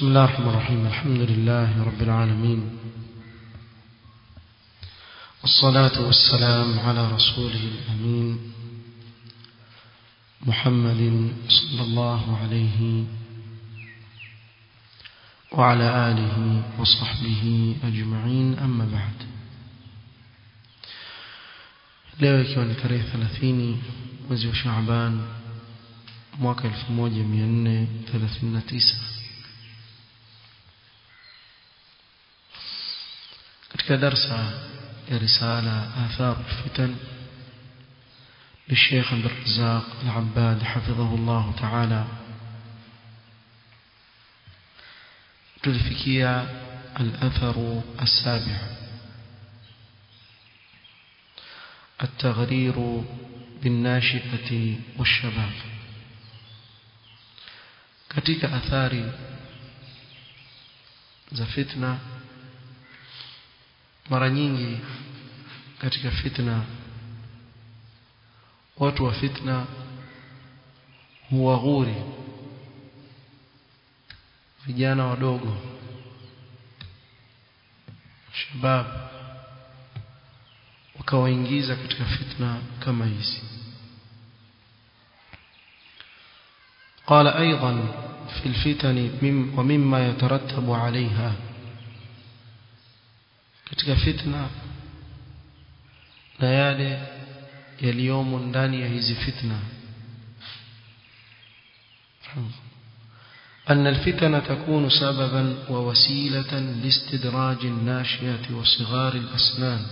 بسم الله الرحمن الرحيم الحمد لله رب العالمين والصلاة والسلام على رسوله الأمين محمد صلى الله عليه وعلى آله وصحبه أجمعين أما بعد leo ikiwa ni tarehe 30 mwezi wa Shaaban mwaka 1439 katika darsa ya risala athar fitan للشيخ عبد الرزاق العباد حفظه الله تعالى تلفكيا الأثر السابع التغرير بالناشئة والشباب katika athari za fitna mara nyingi katika fitna watu wa fitna huwaghuri vijana wadogo shabab wakawaingiza katika fitna kama hizi قال أيضا في الفتن ومما يترتب عليها katika fitna na yale yaliyomo ndani ya hizi fitna أن الفتن تكون سببا ووسيلة لاستدراج الناشئة وصغار الأسنان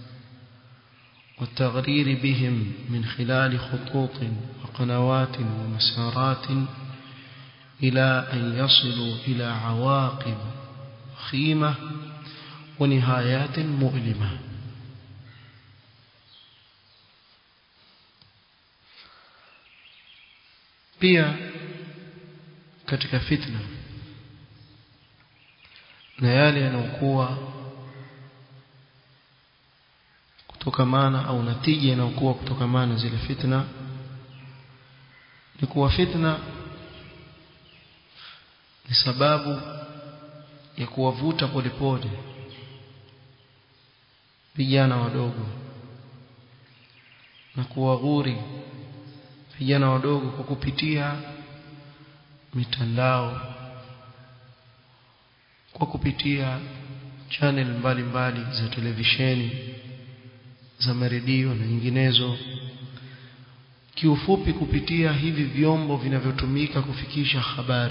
والتغرير بهم من خلال خطوط وقنوات ومسارات إلى أن يصلوا إلى عواقب خيمة ونهايات مؤلمة pia katika fitna na yale yanayokuwa kutokamana au natija inayokuwa kutokamana zile fitna ni kuwa fitna ni sababu ya kuwavuta polepole vijana wadogo na kuwaghuri vijana wadogo kwa kupitia mitandao kwa kupitia channel mbalimbali mbali za televisheni za maredio na nyinginezo kiufupi kupitia hivi vyombo vinavyotumika kufikisha habari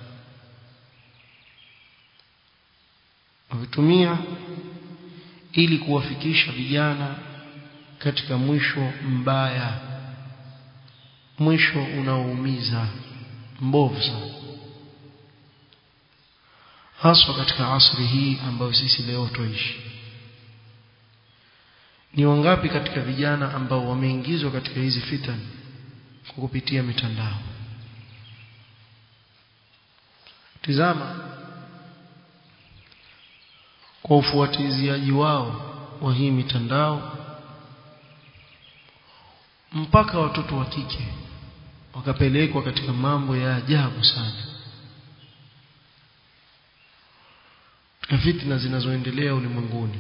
wavitumia ili kuwafikisha vijana katika mwisho mbaya mwisho unaoumiza mbovu sana haswa katika asri hii ambayo sisi leo tuishi ni wangapi katika vijana ambao wameingizwa katika hizi fitani kwa kupitia mitandao tizama kwa ufuatiliaji wao wa hii mitandao mpaka watoto wa kike wakapelekwa katika mambo ya ajabu sana katika fitna zinazoendelea ulimwenguni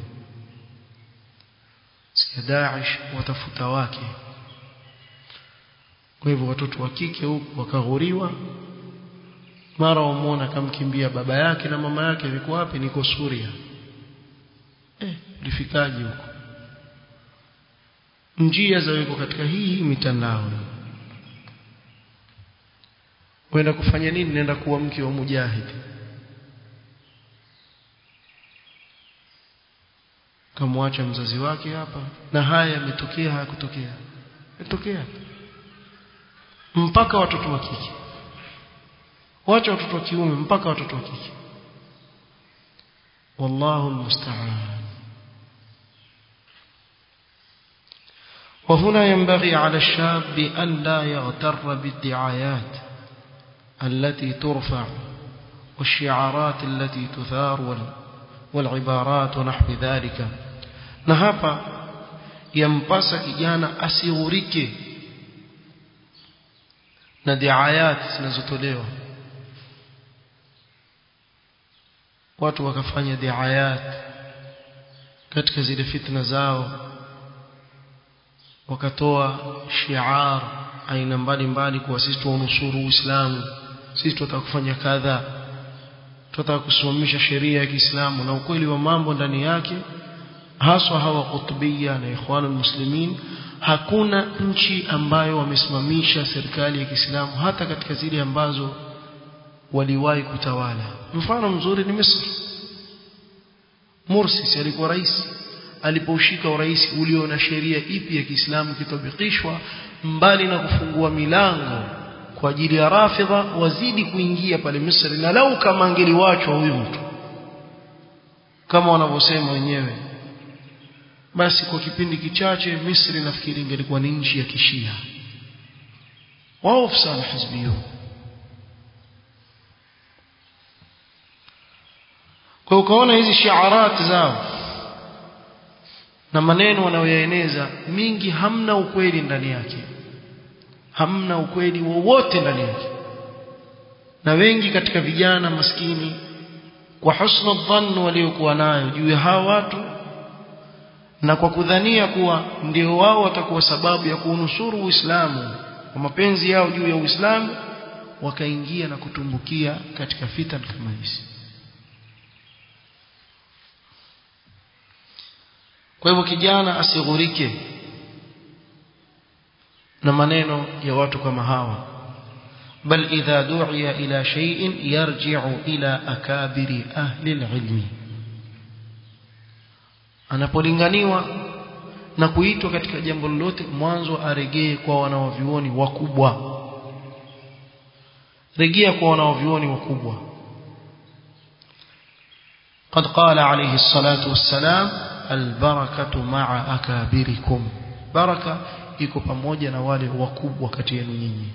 ya Daesh watafuta wake kwa hivyo watoto wa kike huku wakaghuriwa mara wamuona kamkimbia baba yake na mama yake yuko wapi niko Suria eh ulifikaje huko njia zaweko katika hii mitandao Wenda kufanya nini nenda kuwa mke wa mujahidi kamwacha mzazi wake hapa na haya yametokea hayakutokea yametokea mpaka watoto wa kike wacha watoto wa kiume mpaka watoto wa kike wallahu almusta'an وهنا ينبغي على الشاب أن لا يغتر بالدعايات التي ترفع والشعارات التي تثار والعبارات ونحو ذلك na hapa yampasa kijana asighurike na diayat zinazotolewa watu wakafanya diayat katika zile fitna zao wakatoa shiar aina mbalimbali kwa sisi tuunusuru Uislamu sisi tunataka kufanya kadha tunataka kusimamisha sheria ya Kiislamu na ukweli wa mambo ndani yake haswa hawa kutubia na ikhwanul muslimin hakuna nchi ambayo wamesimamisha serikali ya Kiislamu hata katika zile ambazo waliwahi kutawala mfano mzuri ni Misri Mursi alikuwa rais alipoushika urais ulio na sheria ipi ya Kiislamu kitabikishwa mbali na kufungua milango kwa ajili ya rafidha wazidi kuingia pale Misri na lau kama angeliwachwa huyu mtu kama wanavyosema wenyewe basi kwa kipindi kichache Misri nafikiri ingelikuwa ni nchi ya kishia wao sana hizbiyo kwa ukaona hizi shiarat zao na maneno wanayoyaeneza mingi hamna ukweli ndani yake hamna ukweli wowote ndani yake na wengi katika vijana maskini kwa husna dhann waliokuwa nayo juu ya hawa watu na kwa kudhania kuwa ndio wao watakuwa sababu ya kuunusuru Uislamu kwa mapenzi yao juu ya Uislamu wakaingia na kutumbukia katika fitan kama hizi kwa hivyo kijana asighurike na maneno ya watu kama hawa bal idha du'iya ila shay'in yarji'u ila akabiri ahli alilmi anapolinganiwa na kuitwa katika jambo lolote mwanzo aregee kwa wanaovioni wakubwa rejea kwa wanaovioni wakubwa قد قال عليه الصلاة والسلام البركة مع أكابركم بركة iko pamoja na wale wakubwa kati yenu nyinyi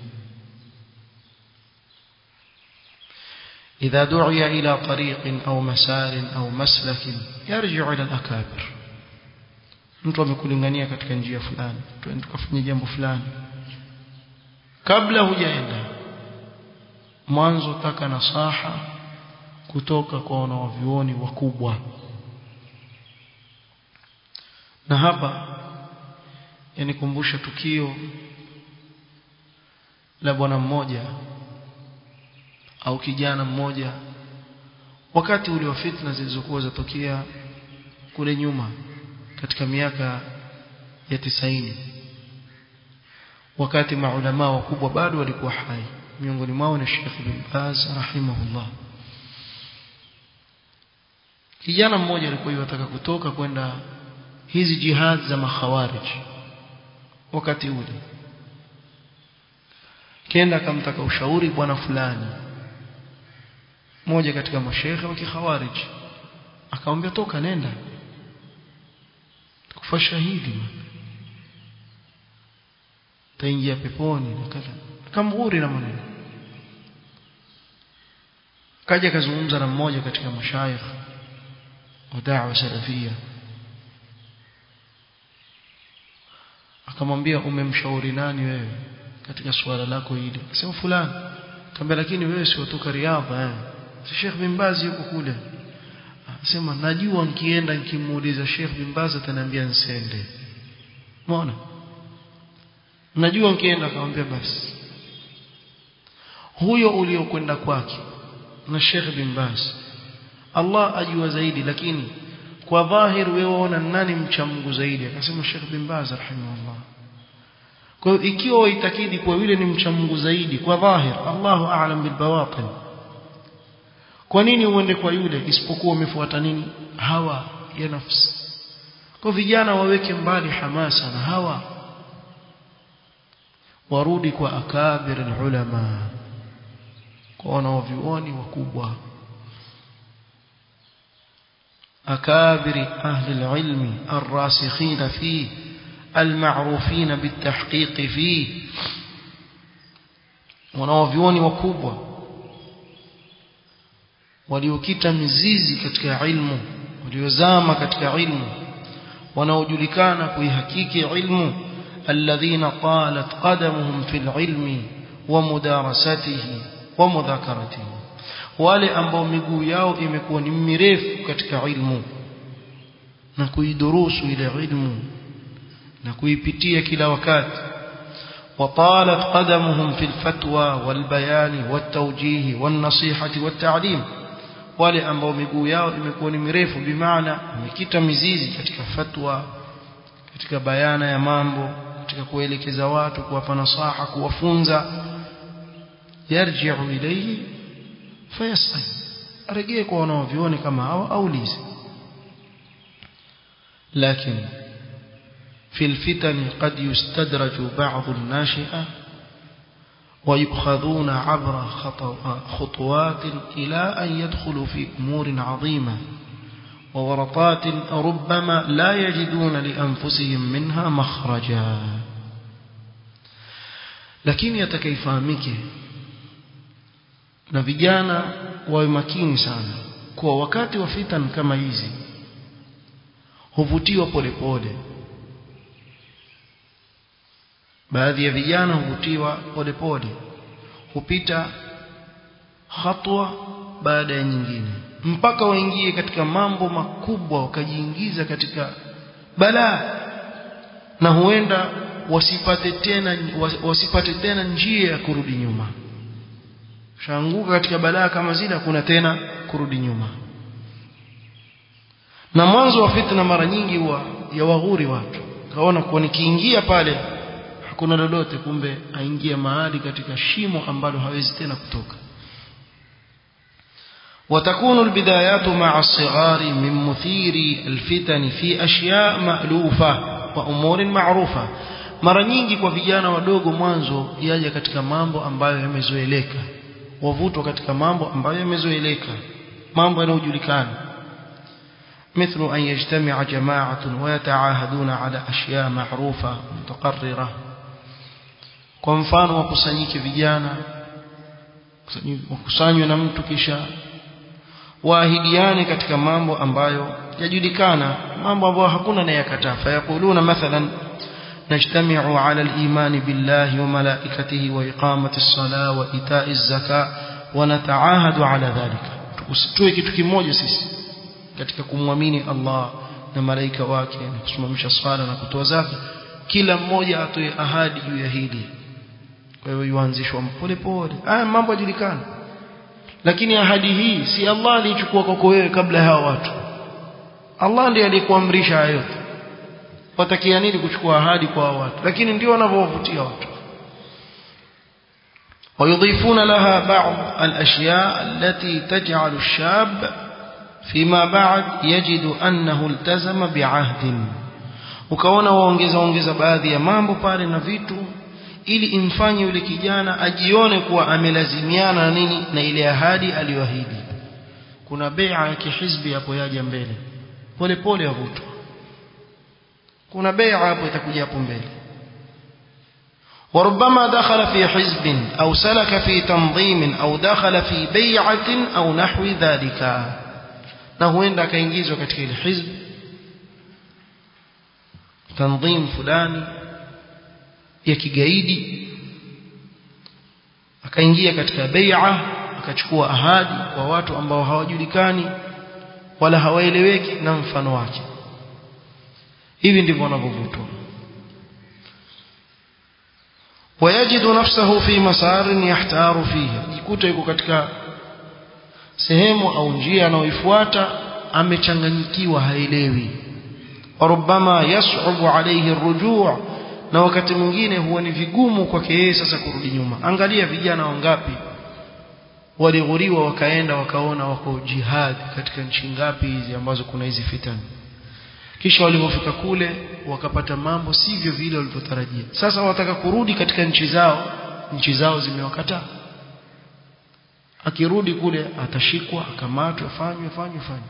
إذا دعي إلى طريق أو مسار أو مسلك يرجع إلى الأكابر mtu amekulingania katika njia fulani twende tukafanye jambo fulani kabla hujaenda mwanzo taka nasaha kutoka kwa wanawavyuoni wakubwa na hapa yanikumbusha tukio la bwana mmoja au kijana mmoja wakati ule wa fitna zilizokuwa zatokea kule nyuma katika miaka ya tisaini wakati maulama wakubwa bado walikuwa hai miongoni mwao ni Sheikh bin Baz rahimahullah kijana mmoja alikuwa yataka kutoka kwenda hizi jihad za makhawarij wakati ule kenda akamtaka ushauri bwana fulani mmoja katika mashehe wa kikhawarij akamwambia toka nenda kufa shahidi taingia peponi na kadha kamghuri na maneno kaja kazungumza na mmoja katika mashayikh wa da'wa salafia akamwambia umemshauri nani wewe katika suala lako hili akasema fulani akamwambia lakini wewe si kutoka riadha eh si Sheikh bin Baz yuko kule akasema najua nikienda nikimuuliza Sheikh bin Baz ataniambia nsende umeona najua nikienda akamwambia basi huyo uliokwenda kwake na Sheikh bin Baz Allah ajua zaidi lakini kwa dhahir wewe waona nani mcha Mungu zaidi akasema Sheikh bin Baz rahimahullah kwa hiyo ikiwa waitakidi kwa yule ni mcha Mungu zaidi kwa dhahir Allahu a'lam bil bawatin kwa nini uende kwa yule isipokuwa umefuata nini hawa ya nafsi kwa vijana waweke mbali hamasa na hawa warudi kwa akabir ulama kwa wanaovioni wakubwa أكابر أهل العلم الراسخين فيه المعروفين بالتحقيق فيه wanaovyuoni wakubwa waliokita mizizi katika ilmu waliozama katika ilmu wanaojulikana kuihakiki ilmu alladhina talat qadamuhum fil ilmi wa mudarasatihi wa mudhakaratihi wale ambao miguu yao imekuwa ni mirefu katika ilmu na kuidurusu ile ilmu na kuipitia kila wakati وطالت قدمهم في الفتوى والبيان والتوجيه والنصيحة والتعليم wale ambao miguu yao imekuwa ni mirefu bimaana imekita mizizi katika fatwa katika bayana ya mambo katika kuelekeza watu kuwapa nasaha kuwafunza yarji'u ilayhi fayasal arejee kwa wanaovioni kama hawa aulize lakini في الفتن قد يستدرج بعض الناشئة ويؤخذون عبر خطوات إلى أن يدخلوا في أمور عظيمة وورطات ربما لا يجدون لأنفسهم منها مخرجا lakini yatakaifahamike na vijana wawe makini sana kuwa wakati wa fitan kama hizi huvutiwa polepole baadhi ya vijana huvutiwa polepole hupita hatua baada ya nyingine mpaka waingie katika mambo makubwa wakajiingiza katika balaa na huenda wasipate tena wasipate tena njia ya kurudi nyuma shaanguka katika balaa kama zile hakuna tena kurudi nyuma na mwanzo wa fitna mara nyingi huwa ya waghuri watu kaona kuwa nikiingia pale hakuna lolote kumbe aingia mahali katika shimo ambalo hawezi tena kutoka وتكون البدايات مع الصغار من مثير الفتن في أشياء مألوفة وأمور معروفة mara nyingi kwa vijana wadogo mwanzo yaja katika mambo ambayo yamezoeleka wavutwa katika mambo ambayo yamezoeleka mambo yanayojulikana مثل أن يجتمع جماعة ويتعاهدون على أشياء معروفة متقررة kwa mfano wakusanyike vijana wakusanywe na mtu kisha waahidiane katika mambo ambayo yajulikana mambo ambayo hakuna anayekataa fayakuluna mathalan نجتمع على الإيمان بالله وملائكته وإقامة الصلاة وإيتاء الزكاة ونتعاهد على ذلك tuwe kitu kimoja sisi katika kumwamini Allah na malaika wake na kusimamisha swala na kutoa zaka kila mmoja atoe ahadi juu ya hili kwa hiyo yuanzishwa pole pole haya mambo yajulikana lakini ahadi hii si Allah alichukua kwako wewe kabla ya hao watu Allah ndiye aliyekuamrisha hayo yote watakia nini kuchukua ahadi kwa hao watu lakini ndio wanavyowavutia watu ويضيفون لها بعض الأشياء التي تجعل الشاب فيما بعد يجد أنه التزم بعهد ukaona waongeza ongeza baadhi ya mambo pale na vitu ili imfanye yule kijana ajione kuwa amelazimiana na nini na ile ahadi aliyoahidi kuna bai'a ya kihizbi hapo yaja mbele pole pole yavutwa kuna bai'a hapo itakuja hapo mbele وربما دخل في حزب أو سلك في تنظيم أو دخل في بيعة أو نحو ذلك نهوين لك ينجيزوا كتير الحزب تنظيم فلاني ya kigaidi akaingia katika bai'a akachukua ahadi kwa watu ambao hawajulikani wala hawaeleweki na mfano wake hivi ndivyo wanavyovutwa ويجد نفسه في مسار يحتار فيه jikuta yuko katika sehemu au njia anayoifuata amechanganyikiwa haelewi وربما يصعب عليه الرجوع na wakati mwingine huwa ni vigumu kwake yeye sasa kurudi nyuma angalia vijana wangapi walighuriwa wakaenda wakaona wako jihad katika nchi ngapi hizi ambazo kuna hizi fitani kisha walipofika kule wakapata mambo sivyo vile walivyotarajia sasa wataka kurudi katika nchi zao nchi zao zimewakataa akirudi kule atashikwa akamatwa afanywe afanywe afanywe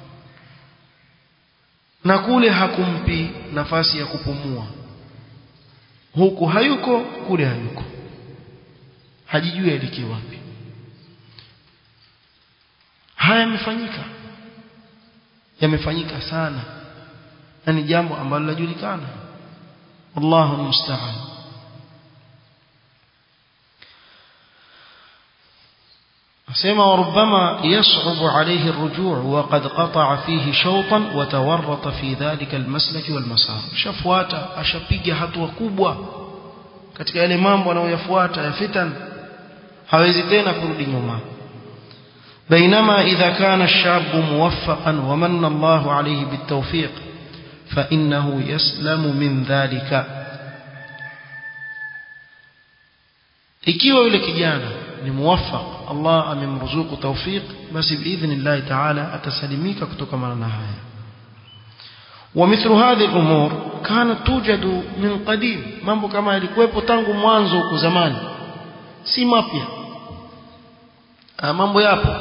na kule hakumpi nafasi ya kupumua huku hayuko kule hayuko hajijui aelekee wapi haya yamefanyika yamefanyika sana na ni jambo ambalo lajulikana Allahu musta'an asema وربما يصعب عليه الرجوع وقد قطع فيه شوطا وتورط في ذلك المسلك والمسار shafuata ashapiga hatua kubwa katika yale mambo anayoyafuata ya fitan hawezi tena kurudi nyuma بينما إذا كان الشاب موفقا ومن الله عليه بالتوفيق فإنه يسلم من ذلك ikiwa yule kijana ni muwaffaq Allah amemruzuku tawfiq basi biidhnillah ta'ala atasalimika kutokana na haya ومثل هذه الأمور كانت توجد من قديم mambo kama yalikuwepo tangu mwanzo huko zamani si mapya mambo yapo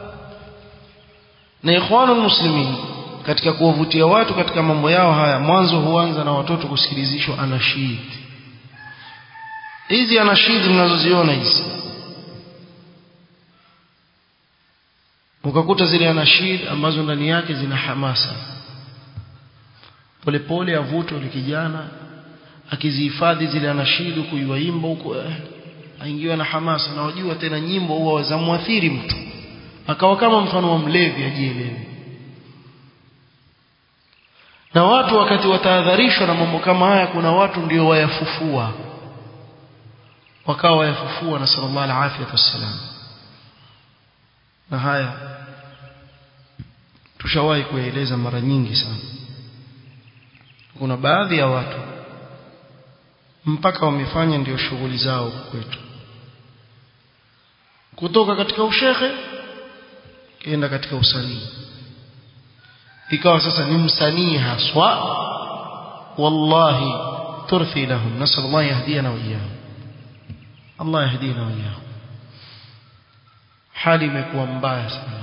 na ikhwanul muslimin katika kuwavutia watu katika mambo yao haya mwanzo huanza na watoto kusikilizishwa anashid hizi anashid mnazoziona hizi ukakuta zile anashid ambazo ndani yake zina hamasa polepole avutwa yule kijana akizihifadhi zile anashid kuiwaimba huko eh, aingiwa na hamasa na wajua tena nyimbo huwa zamwathiri mtu akawa kama mfano wa mlevi ajielewe na watu wakati watahadharishwa na mambo kama haya kuna watu ndio wayafufua wakawa wayafufua na sallallahu alaihi wasallam na haya tushawahi kueleza mara nyingi sana kuna baadhi ya watu mpaka wamefanya ndio shughuli zao kwetu kutoka katika ushehe kienda katika usanii ikawa sasa ni msanii haswa wallahi turthi lahum nasal Allah yahdina wa iyahum Allah yahdina wa iyahum hali imekuwa mbaya sana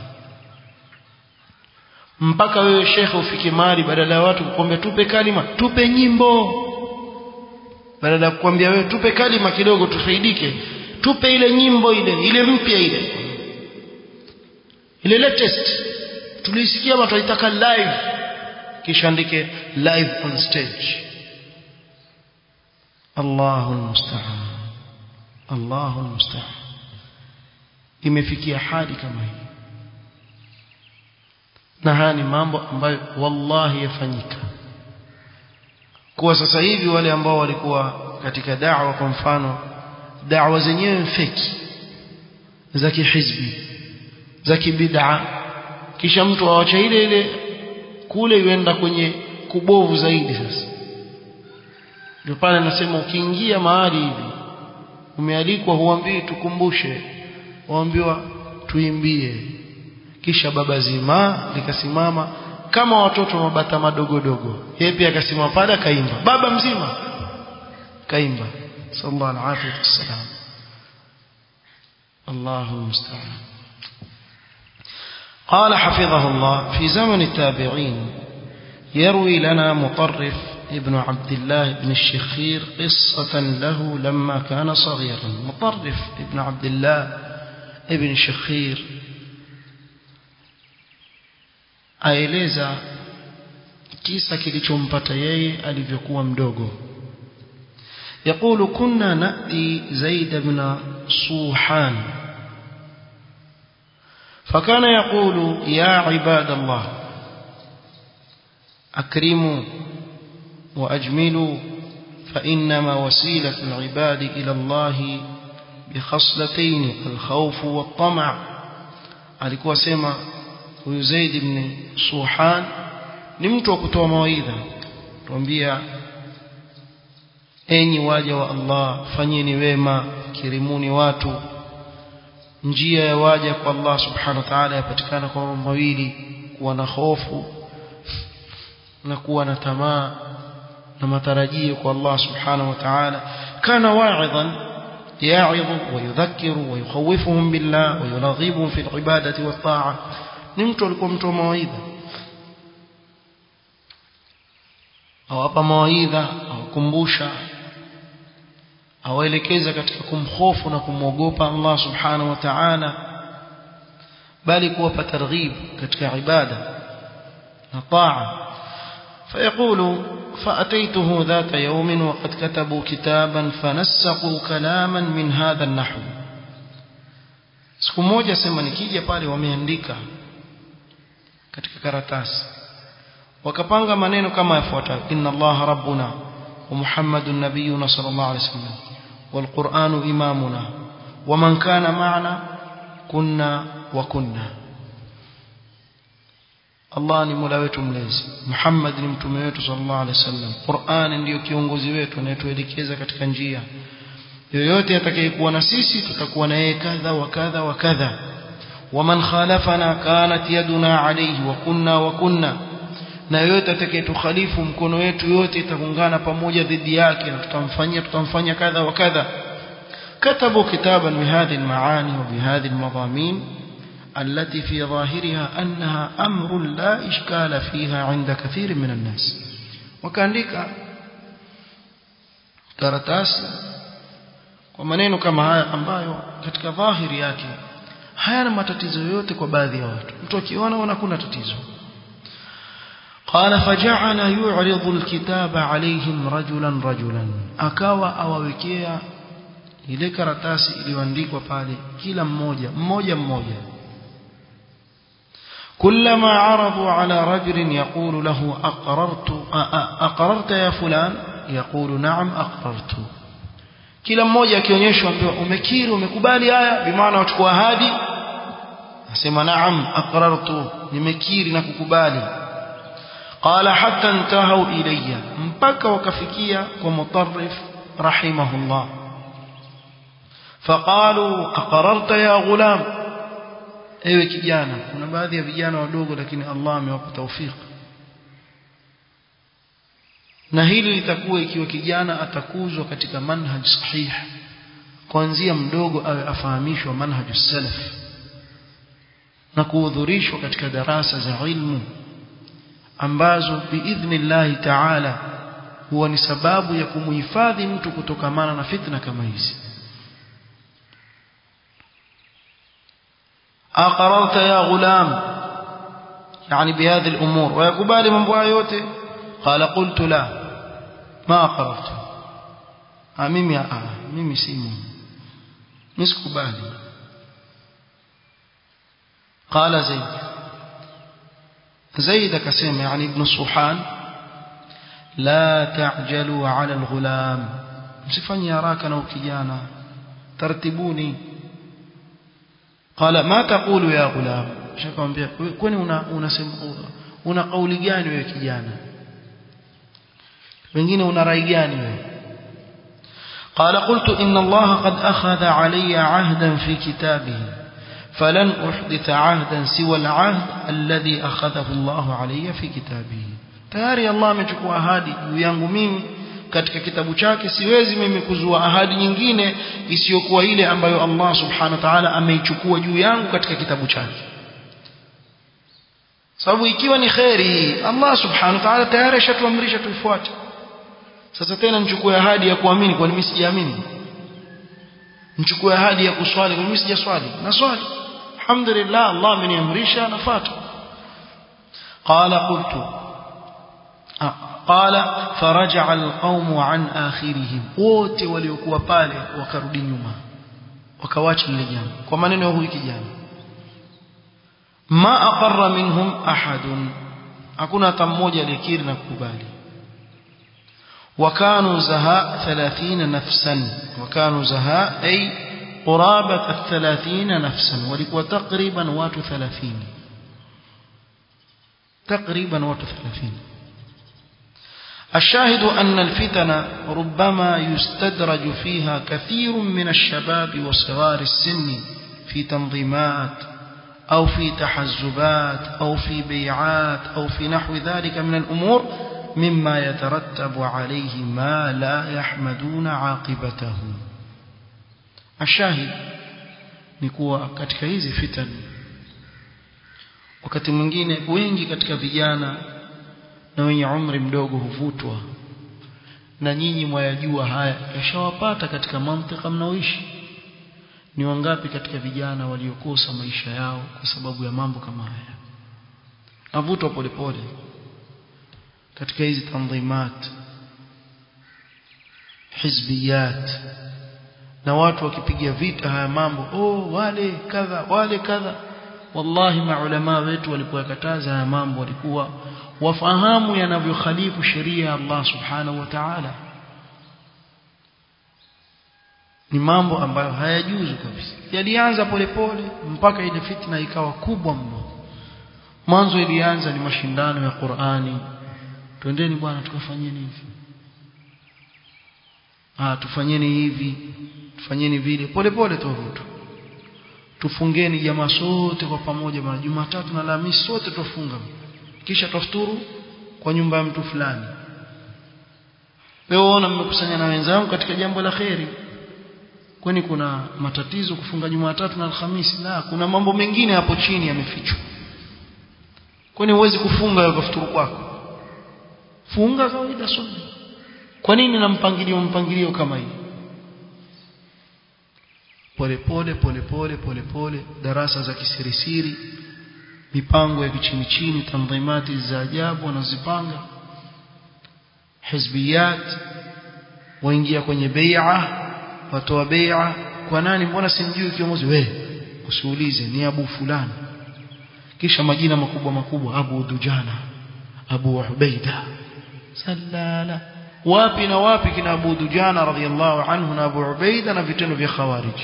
mpaka wewe shekhe ufike mahali badala ya watu kukwambia tupe kalima tupe nyimbo badala ya kukwambia wewe tupe kalima kidogo tufaidike tupe ile nyimbo ile ile mpya ile ile latest tulisikia ama tunaitaka live kisha andike live on stage Allahu almusta'an Allahu almusta'an imefikia hali kama hii na haya ni mambo ambayo wallahi yafanyika kuwa sasa hivi wale ambao walikuwa katika da'wa kwa mfano da'wa zenyewe feki za kihizbi za kibid'a kisha mtu awacha ile ile kule yuenda kwenye kubovu zaidi sasa ndio pale nasema ukiingia mahali hivi umealikwa huambii tukumbushe waambiwa tuimbie kisha baba zima likasimama kama watoto mabata madogo dogo yeye pia akasimama pale akaimba baba mzima kaimba sallallahu alaihi wasallam Allahu musta'an قال حفظه الله في زمن التابعين يروي لنا مطرف ابن عبد الله بن الشخير قصة له لما كان صغيرا مطرف ابن عبد الله ابن الشخير aeleza kisa kilichompata yeye alivyokuwa mdogo يقول كنا نأتي زيد بن صوحان فكان يقول يا عباد الله أكرموا وأجملوا فإنما وسيلة العباد إلى الله بخصلتين الخوف والطمع alikuwa sema huyu Zaid ibn Suhan ni mtu wa kutoa mawaidha tuambia enyi waja wa Allah fanyeni wema kirimuni watu njia ya waja kwa Allah subhanahu wa ta'ala yapatikana kwa mambo mawili kuwa na hofu na kuwa na tamaa na matarajio kwa Allah subhanahu wa ta'ala kana wa'idhan يعظ ويذكر ويخوفهم بالله ويرغبهم في العبادة والطاعة نمت لكم مtu mawaidha awapa mawaidha awakumbusha awaelekeza katika kumhofu na kumwogopa Allah subhanahu wa ta'ala bali kuwapa targhib katika ibada na taa فيقول فأتيته ذات يوم وقد كتبوا كتابا فنسقوا كلاما من هذا النحو siku moja sema nikija pale wameandika katika karatasi wakapanga maneno kama yafuatayo inna allaha rabbuna wa muhammadun nabiyuna sallallahu alaihi wasallam wal qur'anu imamuna wa man kana ma'ana kunna wa kunna Allah ni Mola wetu mlezi Muhammad ni mtume wetu sallallahu alaihi wasallam Qur'an ndiyo kiongozi wetu anayetuelekeza katika njia yoyote atakayekuwa na sisi tutakuwa na yeye kadha wa kadha wa kadha waman khalafana kanat yaduna alayhi wa kunna wa kunna na yoyote atakayetukhalifu mkono wetu yote itaungana pamoja dhidi yake na tutamfanyia tutamfanya kadha wa kadha كتبوا كتابا بهذه المعاني وبهذه المضامين التي في ظاهرها أنها أمر لا إشكال فيها عند كثير من الناس وكاندika karatasi kwa maneno kama haya ambayo katika dhahiri yake hayana matatizo yoyote kwa baadhi ya watu mtu akiona ona kuna tatizo قال فجعل يعرض الكتاب عليهم رجلا رجلا akawa awawekea ile karatasi iliyoandikwa pale kila mmoja mmoja mmoja كلما عرضوا على رجل يقول له أقررت أقررت يا فلان يقول نعم أقررت kila mmoja akionyeshwa ambiwa umekiri umekubali haya bimaana wachukua ahadi asema naam aqrartu nimekiri na kukubali qala hatta intahu ilayya mpaka wakafikia kwa mutarrif rahimahullah faqalu aqrarta ya ghulam ewe kijana kuna baadhi ya vijana wadogo lakini Allah amewapa taufiki na hili litakuwa ikiwa kijana atakuzwa katika manhaj sahih kuanzia mdogo awe afahamishwa manhaj salaf na kuhudhurishwa katika darasa za ilmu ambazo biidhnillahi taala huwa ni sababu ya kumuhifadhi mtu kutokamana na fitna kama hizi أقررت يا غلام يعني بهذه الأمور ويقبال من بوايوته قال قلت لا ما أقررت ميمي آه ميمي سيمو مسكبالي قال زيد زيد كسيم يعني ابن الصحان لا تعجلوا على الغلام msifanye haraka na ukijana tartibuni qala ma taqulu ya ghulam shakamwambia kwani una unasema una kauli gani wewe kijana wengine una rai gani wewe قال قلت إن الله قد أخذ علي عهدا في كتابه فلن أحدث عهدا سوى العهد الذي أخذه الله علي في كتابه tayari Allah amechukua ahadi juu yangu mimi katika kitabu chake siwezi mimi kuzua ahadi nyingine isiyokuwa ile ambayo Allah subhanahu wa ta'ala ameichukua juu yangu katika kitabu chake sababu ikiwa ni khairi Allah subhanahu wa ta'ala tayari ashatuamrisha tuifuate sasa tena nichukue ahadi ya kuamini kwa nini sijaamini nichukue ahadi ya kuswali kwa nini sijaswali na swali alhamdulillah Allah ameniamrisha nafuata qala qultu قال فرجع القوم عن آخرهم wote waliokuwa pale wakarudi nyuma wakawacha lile jambo kwa maneno ya huyu kijana ma aqarra minhum ahadun hakuna hata mmoja aliyekiri na kukubali وكانوا زهاء ثلاثين نفسا وكانوا زهاء أي قرابة الثلاثين نفسا ولكوا تقريبا وات ثلاثين تقريبا وات ثلاثين الشاهد أن الفتن ربما يستدرج فيها كثير من الشباب وصغار السن في تنظيمات أو في تحزبات أو في بيعات أو في نحو ذلك من الأمور مما يترتب عليه ما لا يحمدون عاقبته الشاهد نكوى katika hizi fitan wakati mwingine wengi katika vijana na wenye umri mdogo huvutwa na nyinyi mwayajua haya yashawapata katika mantika mnaoishi ni wangapi katika vijana waliokosa maisha yao kwa sababu ya mambo kama haya navutwa polepole katika hizi tanzimat hizbiyat na watu wakipiga vita haya mambo oh wale kadha wale kadha wallahi maulama wetu walipowakataza haya mambo walikuwa wafahamu yanavyokhalifu sheria ya Allah subhanahu wa ta'ala ni mambo ambayo hayajuzu kabisa yalianza polepole mpaka ile fitna ikawa kubwa mno mwanzo ilianza ni mashindano ya Qur'ani twendeni bwana tukafanyeni hivi ah tufanyeni hivi tufanyeni vile polepole tuvutu tufungeni jamaa sote kwa pamoja bwana Jumatatu na Alhamisi sote tufunga kisha tafuturu kwa nyumba ya mtu fulani leo ona mmekusanya na wenzangu katika jambo la kheri kwani kuna matatizo kufunga Jumatatu na Alhamisi la kuna mambo mengine hapo chini yamefichwa kwani huwezi kufunga ukafuturu kwako funga kawaida sunna kwa nini na mpangilio mpangilio kama hii polepole polepole polepole darasa za kisirisiri mipango ya kichini chini tanzimati za ajabu wanazipanga hizbiyat waingia kwenye bai'a watoa bai'a kwa nani mbona simjui kiongozi we usiulize ni abu fulani kisha majina makubwa makubwa abu dujana abu ubaida sallala wapi na wapi kina abu dujana radhiallahu anhu na abu ubaida na vitendo vya khawarij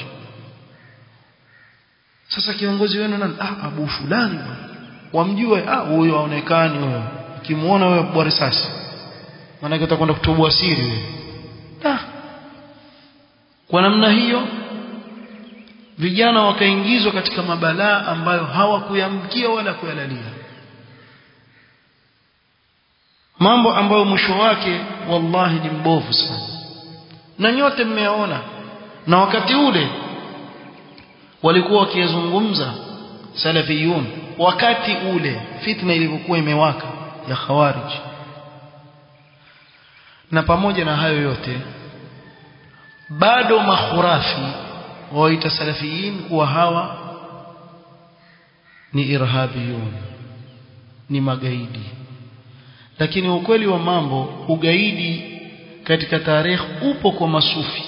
sasa kiongozi wenu nani ah abu fulani wamjue ah huyo aonekani huyo ukimuona wewe bwa risasi maana utakwenda kutoboa siri wewe ah kwa namna hiyo vijana wakaingizwa katika mabalaa ambayo hawakuyamkia wala kuyalalia mambo ambayo mwisho wake wallahi ni mbovu sana na nyote mmeona na wakati ule walikuwa wakizungumza salafiyun wakati ule fitna ilivyokuwa imewaka ya khawarij na pamoja na hayo yote bado makhurafi waita salafiyin kuwa hawa ni irhabiyun ni magaidi lakini ukweli wa mambo ugaidi katika tarehe upo kwa masufi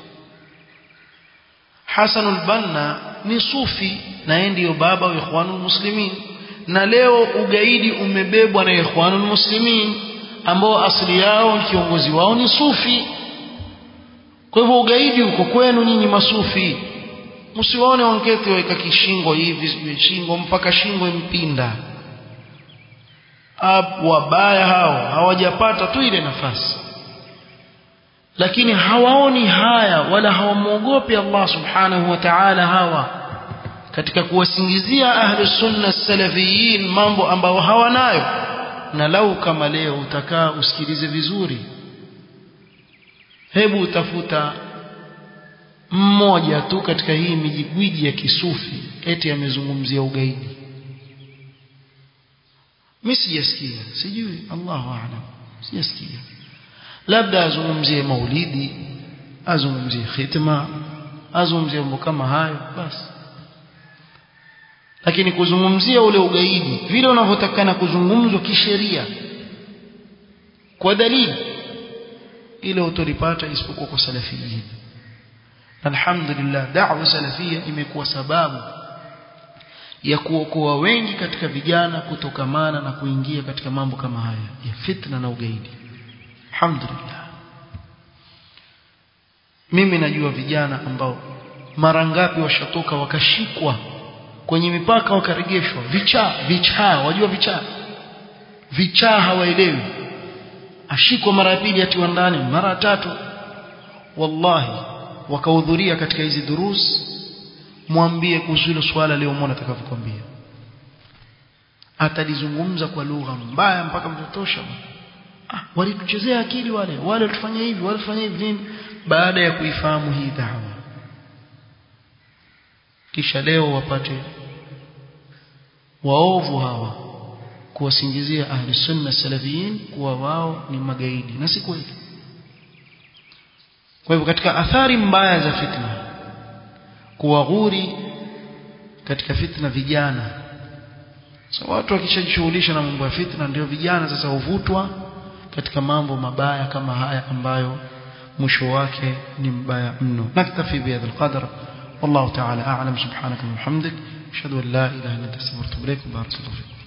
Hasan al-Banna ni sufi na yeye ndiyo baba wa Ikhwanul Muslimin na leo ugaidi umebebwa na Ikhwanul Muslimin ambao asili yao kiongozi wao ni sufi kwa hivyo ugaidi uko kwenu nyinyi masufi msiwaone wangeti waweka kishingo hivi sijui shingo mpaka shingo impinda wabaya hao hawajapata tu ile nafasi lakini hawaoni haya wala hawamwogopi Allah subhanahu wa ta'ala hawa katika kuwasingizia ahli sunna salafiyin mambo ambayo hawanayo na lau kama leo utakaa usikilize vizuri hebu utafuta mmoja tu katika hii mijigwiji ya kisufi eti amezungumzia ugaidi mimi sijasikia sijui Allahu a'lam sijasikia labda azungumzie maulidi azungumzie khitma azungumzie mambo kama hayo basi lakini kuzungumzia ule ugaidi vile unavyotakana kuzungumzwa kisheria kwa dalili ile utolipata isipokuwa kwa salafiyin alhamdulillah da'wa salafia imekuwa sababu ya kuokoa wengi katika vijana kutokamana na kuingia katika mambo kama haya ya fitna na ugaidi alhamdulillah mimi najua vijana ambao mara ngapi washatoka wakashikwa kwenye mipaka wakaregeshwa vichaa vichaa wajua vichaa vichaa hawaelewi ashikwa mara ya pili atiwa ndani mara ya tatu wallahi wakahudhuria katika hizi durus mwambie kuhusu hilo swala leo muone atakavyokuambia atalizungumza kwa lugha mbaya mpaka mtatosha ah walituchezea akili wale wale walifanya hivi wale walifanya hivi nini baada ya kuifahamu hii dawa kisha leo wapate waovu hawa kuwasingizia ahli sunna salafiyin kuwa wao ni magaidi na si kweli kwa hivyo katika athari mbaya za fitna kuwaghuri katika fitna vijana so watu wakishajishughulisha na mambo ya fitna ndio vijana sasa huvutwa katika mambo mabaya kama haya ambayo mwisho wake ni mbaya mno naktafi bihadha alqadr والله تعالى أعلم سبحانك وبحمدك أشهد أن لا إله إلا أنت أستغفرك وأتوب إليك بارك الله فيك